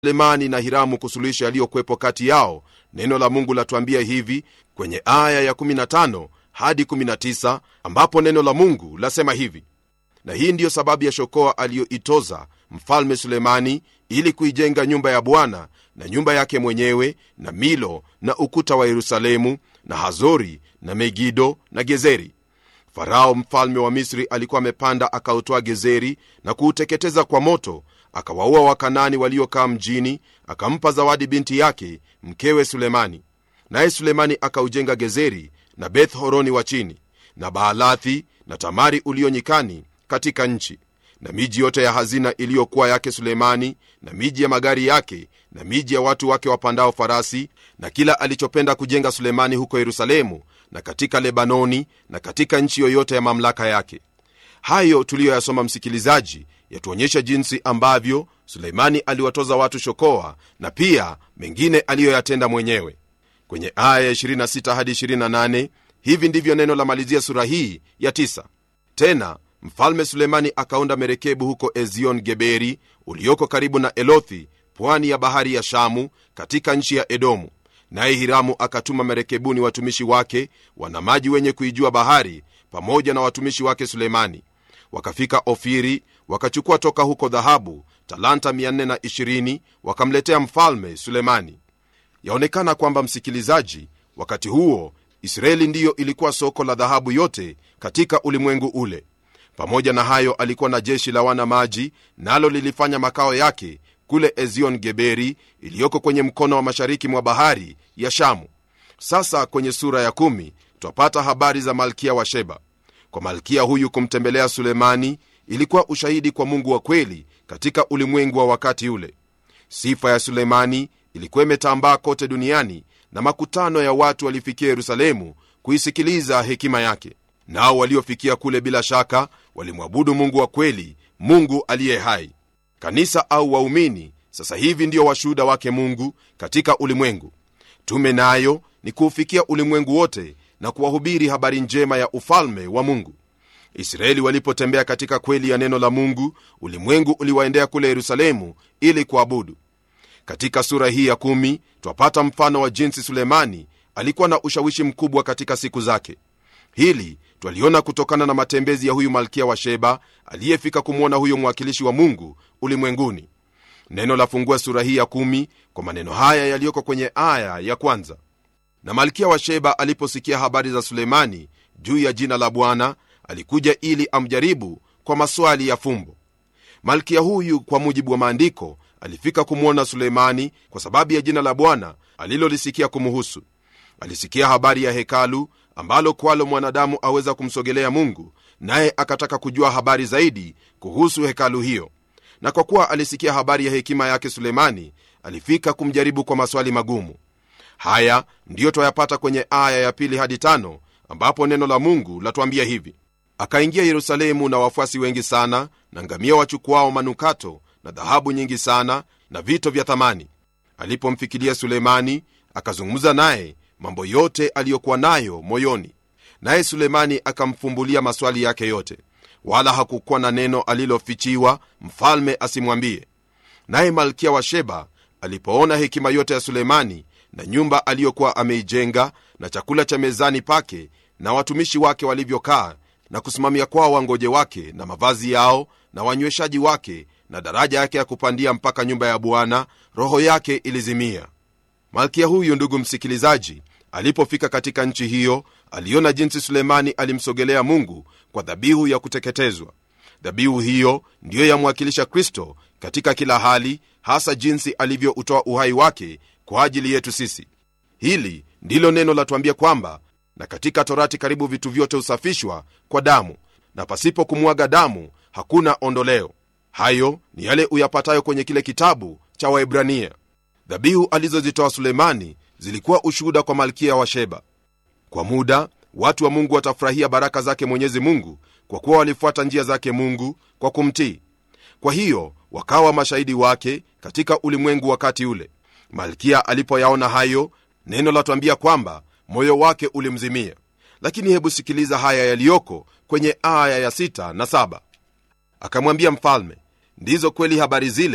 sulemani na hiramu kusuluhisha yaliyokwepo kati yao neno la mungu latuambia hivi kwenye aya ya 15 hadi 19 ambapo neno la mungu lasema hivi na hii ndiyo sababu ya shokoa aliyoitoza mfalme sulemani ili kuijenga nyumba ya bwana na nyumba yake mwenyewe na milo na ukuta wa yerusalemu na hazori na megido na gezeri farao mfalme wa misri alikuwa amepanda akautoa gezeri na kuuteketeza kwa moto akawaua wakanani waliokaa mjini akampa zawadi binti yake mkewe sulemani naye sulemani akaujenga gezeri na beth horoni wa chini na baalathi na tamari ulio nyikani katika nchi na miji yote ya hazina iliyokuwa yake sulemani na miji ya magari yake na miji ya watu wake wapandao farasi na kila alichopenda kujenga sulemani huko yerusalemu na katika lebanoni na katika nchi yoyote ya mamlaka yake hayo tuliyoyasoma msikilizaji yatuonyesha jinsi ambavyo suleimani aliwatoza watu shokoa na pia mengine aliyoyatenda mwenyewe kwenye aya 26 hadi 28 hivi ndivyo neno la malizia sura hii ya 9 tena mfalme sulemani akaunda merekebu huko ezion geberi ulioko karibu na elothi pwani ya bahari ya shamu katika nchi ya edomu naye hiramu akatuma merekebuni watumishi wake wana maji wenye kuijua bahari pamoja na watumishi wake sulemani wakafika ofiri wakachukua toka huko dhahabu talanta 420 wakamletea mfalme sulemani yaonekana kwamba msikilizaji wakati huo israeli ndiyo ilikuwa soko la dhahabu yote katika ulimwengu ule pamoja na hayo alikuwa na jeshi la wana maji nalo lilifanya makao yake kule ezion geberi iliyoko kwenye mkono wa mashariki mwa bahari ya shamu sasa kwenye sura ya kumi twapata habari za malkia wa sheba kwa malkia huyu kumtembelea sulemani ilikuwa ushahidi kwa mungu wa kweli katika ulimwengu wa wakati ule sifa ya sulemani ilikuwa imetambaa kote duniani na makutano ya watu walifikia yerusalemu kuisikiliza hekima yake nao waliofikia kule bila shaka walimwabudu mungu wa kweli mungu aliye hai kanisa au waumini sasa hivi ndio washuhuda wake mungu katika ulimwengu tume nayo ni kuufikia ulimwengu wote na kuwahubiri habari njema ya ufalme wa mungu israeli walipotembea katika kweli ya neno la mungu ulimwengu uliwaendea kule yerusalemu ili kuabudu katika sura hii ya kumi twapata mfano wa jinsi sulemani alikuwa na ushawishi mkubwa katika siku zake hili twaliona kutokana na matembezi ya huyu malkia wa sheba aliyefika kumwona huyo mwakilishi wa mungu ulimwenguni neno lafungua sura hii ya kumi kwa maneno haya yaliyoko kwenye aya ya kwanza na malkia wa sheba aliposikia habari za sulemani juu ya jina la bwana alikuja ili amjaribu kwa maswali ya fumbo malkia huyu kwa mujibu wa maandiko alifika kumwona sulemani kwa sababu ya jina la bwana alilolisikia kumuhusu alisikia habari ya hekalu ambalo kwalo mwanadamu aweza kumsogelea mungu naye akataka kujua habari zaidi kuhusu hekalu hiyo na kwa kuwa alisikia habari ya hekima yake sulemani alifika kumjaribu kwa maswali magumu haya ndiyo twayapata kwenye aya ya pili hadi tano ambapo neno la mungu latuambia hivi akaingia yerusalemu na wafuasi wengi sana na ngamia wachukuao manukato na dhahabu nyingi sana na vito vya thamani alipomfikilia sulemani akazungumza naye mambo yote aliyokuwa nayo moyoni naye sulemani akamfumbulia maswali yake yote wala hakukuwa na neno alilofichiwa mfalme asimwambie naye malkia wa sheba alipoona hekima yote ya sulemani na nyumba aliyokuwa ameijenga na chakula cha mezani pake na watumishi wake walivyokaa na kusimamia kwao wangoje wake na mavazi yao na wanyweshaji wake na daraja yake ya kupandia mpaka nyumba ya bwana roho yake ilizimia malkia huyu ndugu msikilizaji alipofika katika nchi hiyo aliona jinsi sulemani alimsogelea mungu kwa dhabihu ya kuteketezwa dhabihu hiyo ndiyo yamwakilisha kristo katika kila hali hasa jinsi alivyoutoa uhai wake kwa ajili yetu sisi hili ndilo neno latuambia kwamba na katika torati karibu vitu vyote husafishwa kwa damu na pasipo kumwaga damu hakuna ondoleo hayo ni yale uyapatayo kwenye kile kitabu cha waibrania dhabihu alizozitoa sulemani zilikuwa ushuhuda kwa malkia wa sheba kwa muda watu wa mungu watafurahia baraka zake mwenyezi mungu kwa kuwa walifuata njia zake mungu kwa kumtii kwa hiyo wakawa mashahidi wake katika ulimwengu wakati ule malkia alipoyaona hayo neno latwambia kwamba moyo wake ulimzimia lakini hebu sikiliza haya yaliyoko kwenye aya ya 6 na 7 akamwambia mfalme ndizo kweli habari zile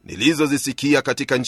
nilizozisikia katika nchi